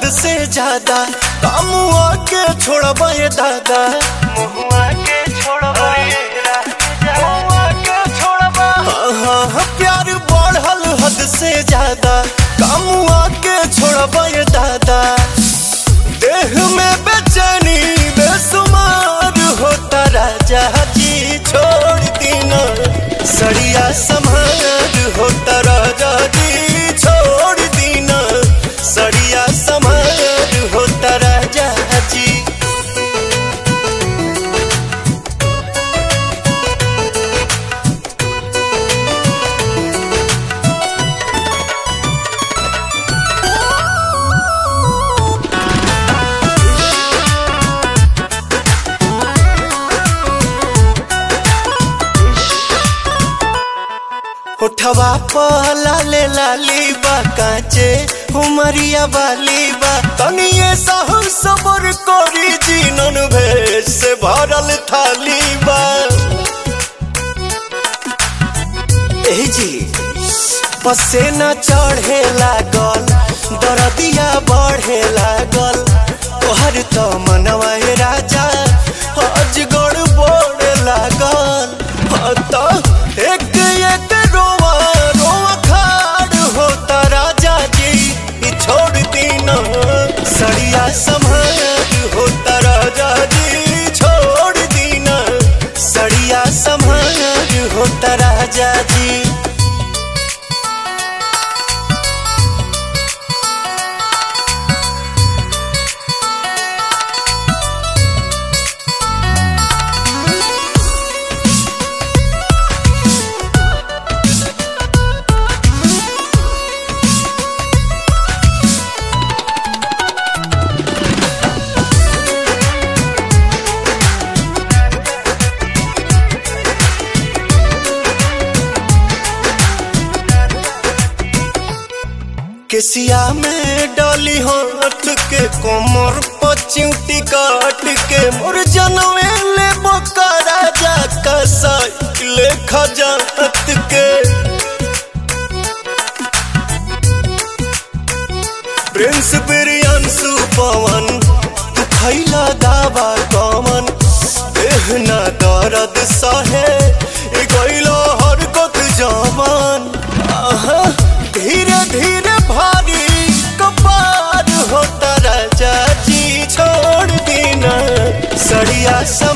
हद से ज्यादा कामुआ के छोड़बा ये दादा मुहुआ के छोड़बा ये राजा मुहुआ के छोड़बा हाँ हाँ हाँ, प्यार बढ़ल हद से ज्यादा कामुआ के छोड़बा ये दादा देह में बेचैनी बेसुमार होता राजा जी छोड़ दीना सड़िया समार होता राजा जी छोड़ दीना सड़िया समार होता राजा जी उठवा पहला ले लाली बा काचे उमरिया वाली बा तनिए सहु सबर करी जीनन भेष से भरल थाली बा ए जी पसेना चढ़े लागल दरदिया बढ़े लागल तोहर तो मनवा हे राजा अजगड़ बोड़ लागल हाँ तो एक एक रोवा रोवा खाड़ होता राजा जी ई छोड़ दीना सड़िया संभाल होता राजा जी छोड़ दीना सड़िया संभाल होता राजा जी केसिया में डाली हाथ के कोमर पचिउटी काट के मोर जनवे ले बोका राजा का साइकिल खजात के प्रिंस बिरियांसु पवन तू खैला दावा कमन देहना दर्द सहे ए गइलो हरकत जवान आहा धीरे धीरे भारी कपार होता राजा जी छोड़ देना सड़िया सा